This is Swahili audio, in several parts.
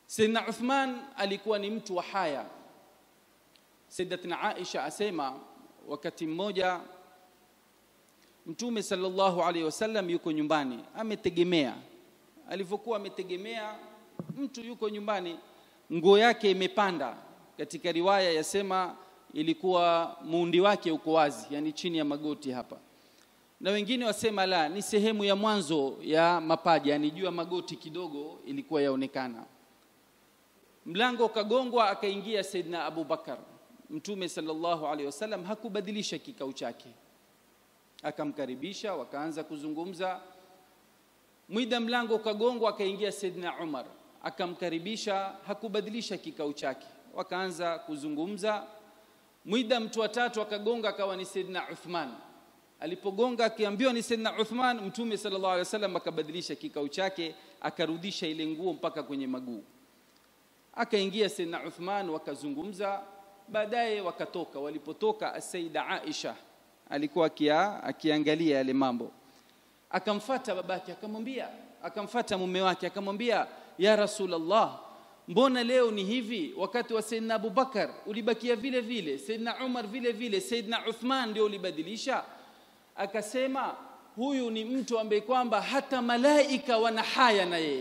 Sayyidina Uthman alikuwa ni mtu wa haya. Sayyidatina Aisha asema wakati mmoja Mtume sallallahu alaihi wasallam yuko nyumbani ametegemea. Alivyokuwa ametegemea, mtu yuko nyumbani, nguo yake imepanda. Katika riwaya yasema ilikuwa muundi wake uko wazi, yani chini ya magoti hapa, na wengine wasema la, ni sehemu ya mwanzo ya mapaja, yani juu ya magoti kidogo ilikuwa yaonekana. Mlango ukagongwa, akaingia Saidina Abu Bakar. Mtume sallallahu alaihi wasallam hakubadilisha kikao chake akamkaribisha wakaanza kuzungumza. Mwida mlango ukagongwa, akaingia Saidina Umar akamkaribisha, hakubadilisha kikao chake, wakaanza kuzungumza. Mwida mtu wa tatu akagonga, akawa ni Saidina Uthman. Alipogonga akiambiwa ni Saidina Uthman, Mtume sallallahu alaihi wasallam akabadilisha kikao chake, akarudisha ile nguo mpaka kwenye maguu. Akaingia Saidina Uthman, wakazungumza. Baadaye wakatoka. Walipotoka, Saida Aisha alikuwa akia, akiangalia yale mambo, akamfata babake, akamwambia, akamfata mume wake, akamwambia ya Rasulullah, mbona leo ni hivi? Wakati wa Saidina Abubakar ulibakia vile vile, Saidina Umar vile vile, Saidina Uthman ndio ulibadilisha. Akasema huyu ni mtu ambaye kwamba hata malaika wana haya na yeye,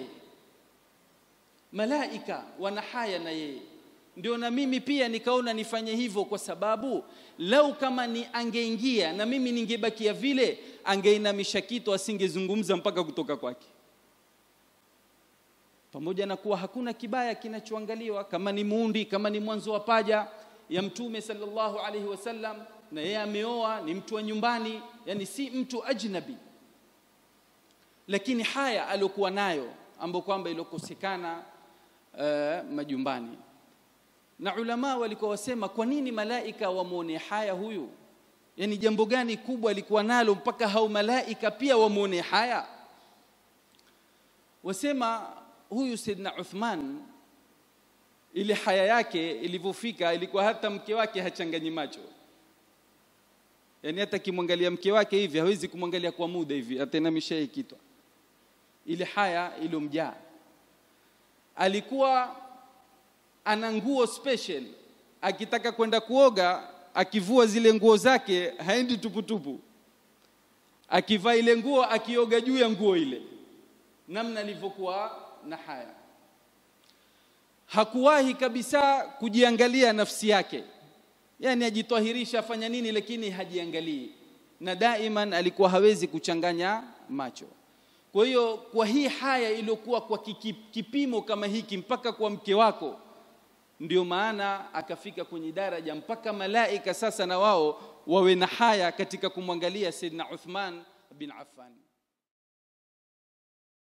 malaika wana haya na yeye ndio na mimi pia nikaona nifanye hivyo, kwa sababu lau kama ni angeingia na mimi ningebakia vile, angeinamisha kitu, asingezungumza mpaka kutoka kwake. Pamoja na kuwa hakuna kibaya kinachoangaliwa, kama ni muundi, kama ni mwanzo wa paja ya Mtume sallallahu alaihi wasallam, na yeye ameoa, ni mtu wa nyumbani, yani si mtu ajnabi, lakini haya aliokuwa nayo ambayo kwamba iliokosekana uh, majumbani na ulama walikuwa wasema kwa nini malaika wamwone haya huyu yani jambo gani kubwa alikuwa nalo mpaka hao malaika pia wamwone haya wasema huyu Saidna Uthman ile haya yake ilivyofika ilikuwa hata mke wake hachanganyi macho yani hata kimwangalia mke wake hivi hawezi kumwangalia kwa muda hivi atainamisha kitwa ile haya ilomjaa alikuwa ana nguo special, akitaka kwenda kuoga, akivua zile nguo zake haendi tuputupu, akivaa ile nguo, akioga juu ya nguo ile, namna alivyokuwa na haya. Hakuwahi kabisa kujiangalia nafsi yake, yani ajitwahirisha afanya nini, lakini hajiangalii, na daiman alikuwa hawezi kuchanganya macho. Kwa hiyo kwa hii haya iliyokuwa kwa kipimo kama hiki mpaka kwa mke wako ndio maana akafika kwenye daraja mpaka malaika sasa na wao wawe na haya katika kumwangalia Saidina Uthman bin Affan.